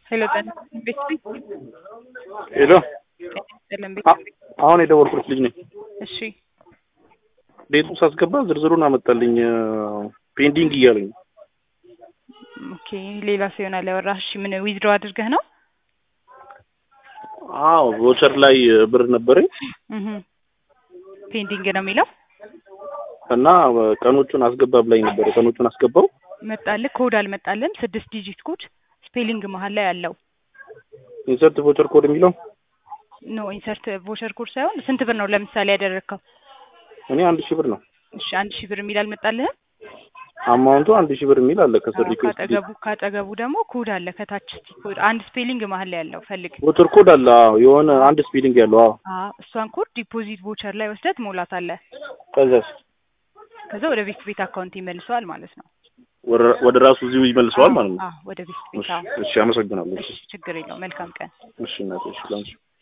ሄሎ ጤና ቤት ሄሎ ጤና ቤት አ- አሁን የደወልኩት ልጅ ነኝ። እሺ ቤቱ ሳስገባ ዝርዝሩን አመጣልኝ ፔንዲንግ እያለኝ ኦኬ ሌላ ሰው ይሆናል ያወራህ እሺ ምን ዊዝድሮ አድርገህ ነው አዎ ቮቸር ላይ ብር ነበረኝ እህ ፔንዲንግ ነው የሚለው እና ቀኖቹን አስገባ ብላኝ ነበረ። ቀኖቹን አስገባው መጣልህ ኮድ አልመጣልም ስድስት ዲጂት ኮድ ስፔሊንግ መሀል ላይ አለው ኢንሰርት ቮቸር ኮድ የሚለው ኖ ኢንሰርት ቮቸር ኮድ ሳይሆን ስንት ብር ነው ለምሳሌ ያደረግከው እኔ አንድ ሺህ ብር ነው እሺ አንድ ሺህ ብር የሚል አልመጣልህም አማውንቱ አንድ ሺህ ብር የሚል አለ ከስር ሪኩዌስት ካጠገቡ ካጠገቡ ደግሞ ኮድ አለ ከታች እስቲ ኮድ አንድ ስፔሊንግ መሀል ላይ ያለው ፈልግ ቮቸር ኮድ አለ። አዎ የሆነ አንድ ስፔሊንግ ያለው አዎ። አዎ እሷን ኮድ ዲፖዚት ቮቸር ላይ ወስደህ ትሞላታለህ ከዛስ ከዛ ወደ ቤት ቤት አካውንት ይመልሰዋል ማለት ነው ወደ- ወደ ራሱ እዚሁ ይመልሰዋል ማለት ነው። አዎ ወደ ቤት ቤት እሺ አዎ እሺ፣ አመሰግናለሁ። እሺ ችግር የለው መልካም ቀን እሺ እናቴ፣ እሺ ላንቺ